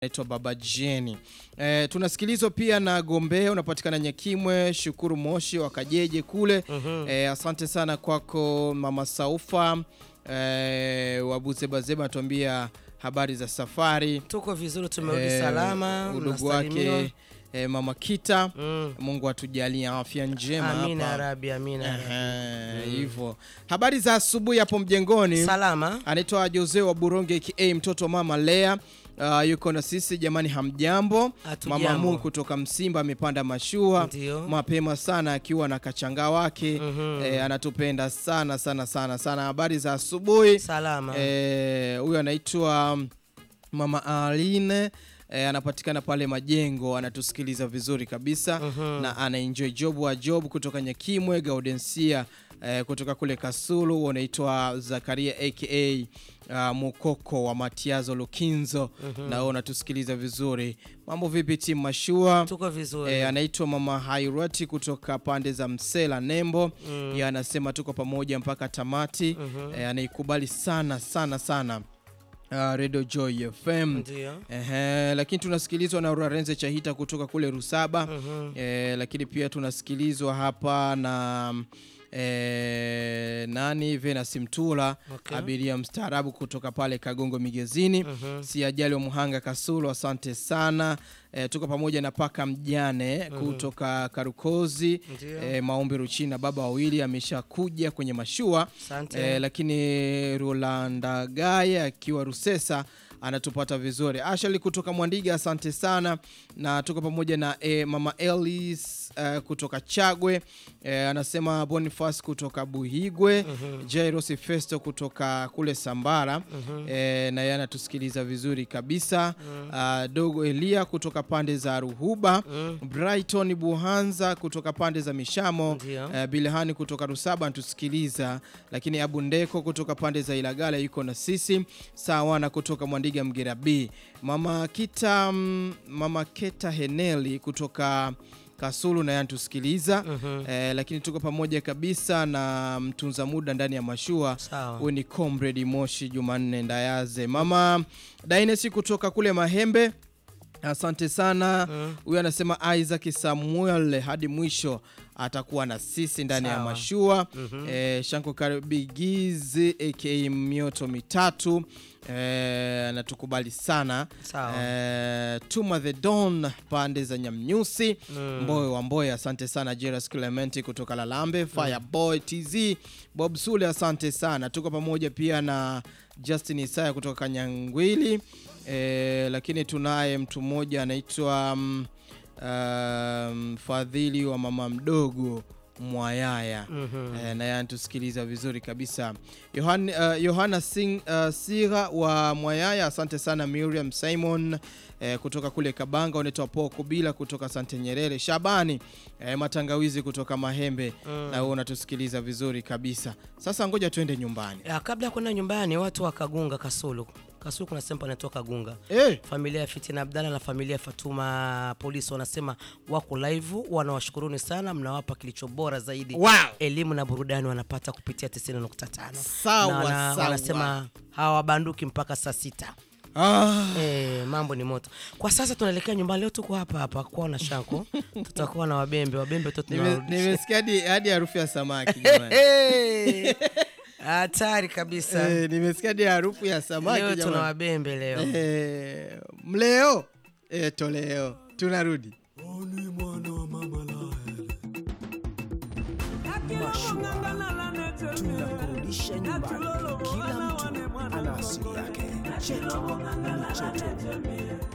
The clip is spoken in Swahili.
naitwa Baba Jeni. E, tunasikilizwa pia na Gombea, unapatikana Nyakimwe, Shukuru Moshi wa Kajeje kule. E, asante sana kwako Mama Saufa e, Wabuzebazeba anatuambia habari za safari Tuko vizuri, tumerudi Eh, salama. udugu unasalimiwa. wake e, Mama Kita Mm. Mungu atujalie afya njema Amina hapa. rabi, amina ya rabbi. Ehe, hivyo habari za asubuhi hapo mjengoni. Salama. Anaitwa Jose wa Buronge aka mtoto wa mama Lea. Uh, yuko na sisi jamani, hamjambo. Hatujambo. Mama Mungu kutoka Msimba amepanda mashua Ndio. mapema sana akiwa na kachanga wake Mhm. eh, anatupenda sana sana sana sana. Habari za asubuhi. Salama. Eh, huyu anaitwa Mama Aline eh, anapatikana pale Majengo, anatusikiliza vizuri kabisa na anaenjoy job wa job kutoka Nyakimwe. Gaudensia eh, kutoka kule Kasulu, unaitwa Zakaria aka uh, Mukoko wa Matiazo Lukinzo na wewe unatusikiliza vizuri. Mambo vipi timu Mashua? Tuko vizuri. E, anaitwa Mama Hairati kutoka pande za Msela Nembo. Yeye anasema tuko pamoja mpaka tamati. E, anaikubali sana sana sana uh, Radio Joy FM. Ndio. Ehe, lakini tunasikilizwa na Urarenze Chahita kutoka kule Rusaba. Eh, lakini pia tunasikilizwa hapa na eh, nani Venus Mtula Okay. abiria mstaarabu kutoka pale Kagongo Migezini. Si ajali wa Muhanga Kasulu, asante sana. Eh, tuko pamoja na paka mjane kutoka Karukozi. Ndio. Eh, maombi Ruchina, baba wawili ameshakuja kwenye mashua Asante. eh, lakini Rolanda Gaya akiwa Rusesa anatupata vizuri. Ashali kutoka Mwandiga, asante sana, na tuko pamoja na eh, mama Elis eh, kutoka Chagwe eh, anasema Boniface kutoka Buhigwe, Jairos Festo kutoka kule Sambara eh, na yeye anatusikiliza vizuri kabisa. Ah, Dogo Elia kutoka pande za Ruhuba, Brighton Buhanza kutoka pande za Mishamo Ndio. Eh, Bilhani kutoka Rusaba anatusikiliza, lakini Abu Ndeko kutoka pande za Ilagala yuko na sisi sawana kutoka Mwandiga Mgera B. Mama Kita mm, Mama Keta Heneli kutoka Kasulu naye anatusikiliza eh, lakini tuko pamoja kabisa na mtunza muda ndani ya mashua Sawa. huyu ni Comrade Moshi Jumanne Ndayaze. Mama Dainesi kutoka kule Mahembe Asante sana. Huyu anasema Isaac Samuel hadi mwisho atakuwa na sisi ndani ya Sawa. mashua. Eh, Shanko Karibigizi aka mioto mitatu eh, anatukubali sana. Sawa. Eh, Tuma the Don pande za Nyamnyusi Mboyo wa Mboyo, asante sana. Jeras Clementi kutoka Lalambe, Fireboy TZ, Bob Sule, asante sana. Tuko pamoja pia na Justin Isaya kutoka Kanyangwili. E, lakini tunaye mtu mmoja anaitwa mm, um, Fadhili wa mama mdogo Mwayaya e, naye anatusikiliza vizuri kabisa. Yohan, uh, Yohana Sing, uh, Sira wa Mwayaya, asante sana. Miriam Simon eh, kutoka kule Kabanga, unaitwa Poko bila kutoka Sante Nyerere. Shabani eh, Matangawizi kutoka Mahembe na wewe unatusikiliza vizuri kabisa. Sasa ngoja tuende nyumbani. Ya, kabla ya kwenda nyumbani, watu wa Kagunga Kasulu. Kasulu kuna sehemu panaitwa Kagunga. Eh, Familia ya Fitina Abdalla na familia ya Fatuma Polisi wanasema wako live, wanawashukuruni sana, mnawapa kilicho bora zaidi. Wow. Elimu na burudani wanapata kupitia 90.5. Sawa, Na wana- sawa. wanasema hawabanduki mpaka saa sita. ah, Eh, mambo ni moto. Kwa sasa tunaelekea nyumbani. Leo tuko hapa hapa kwa na Shanko. Tutakuwa na wabembe, wabembe tu nime- tunarudisha. nimesikia hadi- hadi harufu ya samaki jamani. Eh, Hatari kabisa. Eh, nimesikia hadi harufu ya samaki Leo tuna jamani. wabembe leo. Eh, mleo eh, toleo tunarudi tunakurudisha nyumbani. Kila mtu ana asili yake. Chetu ni chetu.